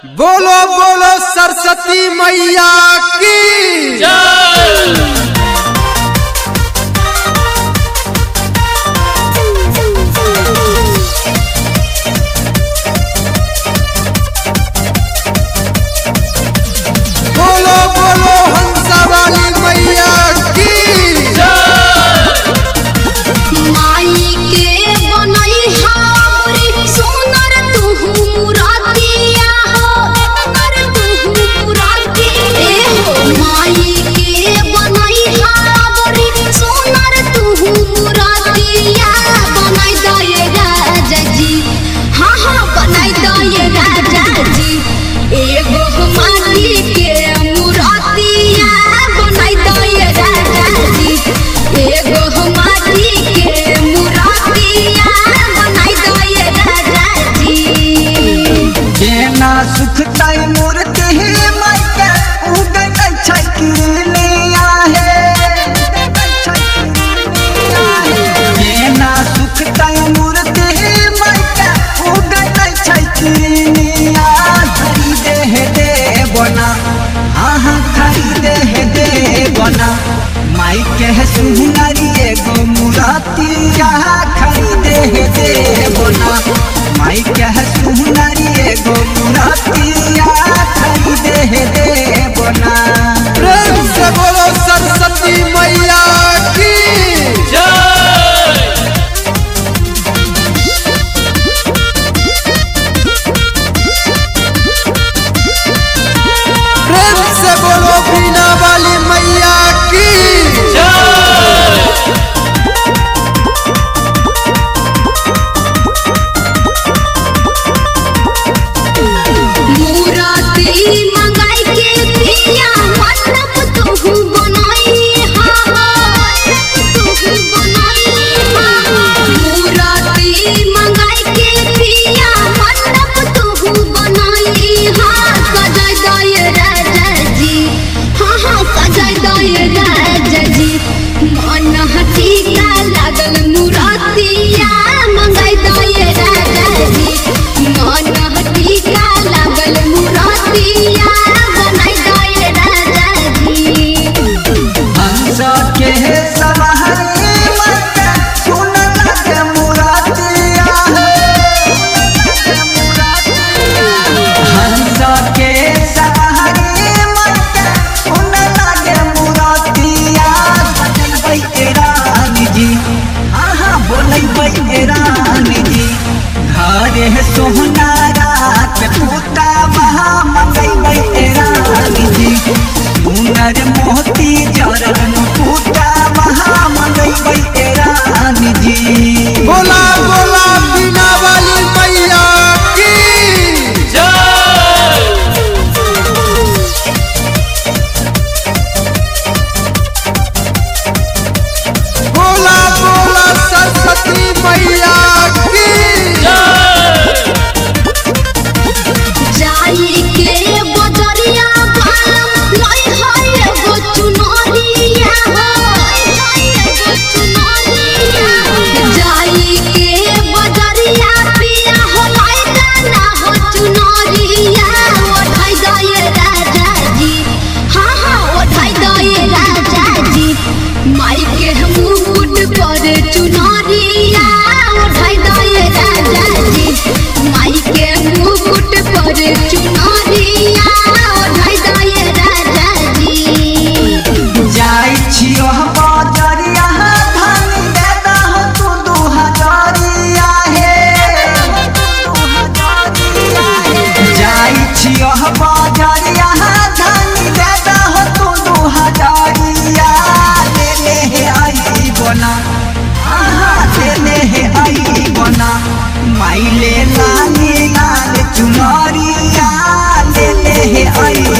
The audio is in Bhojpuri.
बोलो बोलो सरस्वती मैया की बोलो बोलो हंसा वाली मैया की माई के बनई हावरी सोनर तुहु मुरातिया हो सोनर तुहु मुराती ए हो माई के बनई हावरी सोनर तुहु मुरातिया बनाई दए राजा जी हाँ हाँ बनाई दए राजा जी एगो माटी के मुरातिया बनाई दए राजा जी एगो माटी के मुरातिया बनाई दए राजा जी केना सुख ताई मूर्ति ही मायके उगन छै किरलिया हे केना सुख ताई मूर्ति ही मायके उगन छै किरलिया खरीदे हे दे बना आहा खरीदे हे दे बना माई के सुनरी एगो मुरातिया खरीदे हे दे बना माई के सुनरी एगो मुरातिया खरीदे हे दे बना प्रेम से बोलो सरस्वती मैया की प्रेम से बोलो बीना वाली मैया की मुराती मंगाई के पिया मतलब तुहु बनाई हा तुहु बनाई हा मुराती मंगाई के पिया मतलब तुहु बनाई हा सजाई दए राजा जी हाँ हाँ सजाई दए राजा जी मन टीका लागल मुरातिया मंगाई दए राजा जी मन टीका लागल मुरातिया बनाई दए राजा जी हंस के सवारी मत सुन लगे मुरातिया हंस के सवारी मत सुन लगे मुरातिया बजबै ए रानी जी आहा बोलै ए रानी जी घरे सोहना रात पूता महा मंगै ए रानी जी सुनर मोती चरण पूता महा मंगै ए रानी जी बोला बोला बीना वाली मैया की बोला बोला सरस्वती मैया की जाई के बजरिया बालम लई है एगो चुनरिया हो लई एगो चुनरिया जाई के बजरिया पिया हो लई गाना हो चुनरिया ओढ़ाई दए राजा जी हाँ हाँ ओढ़ाई दए राजा जी माई के मुकुट पर चुनरिया ओढ़ाई दए राजा जी माई के मुकुट पर चुनरिया ओढ़ाई दए राजा जी जाई छियो बजरिया धनी देता हो तू दू हजारिया हे जाई छियो बजरिया धनी देता हो तू दू हजारिया ले ले हे आई बना आहा ले ले हे आई बना माई ले लाली लाल चुनरिया ले ले हे आई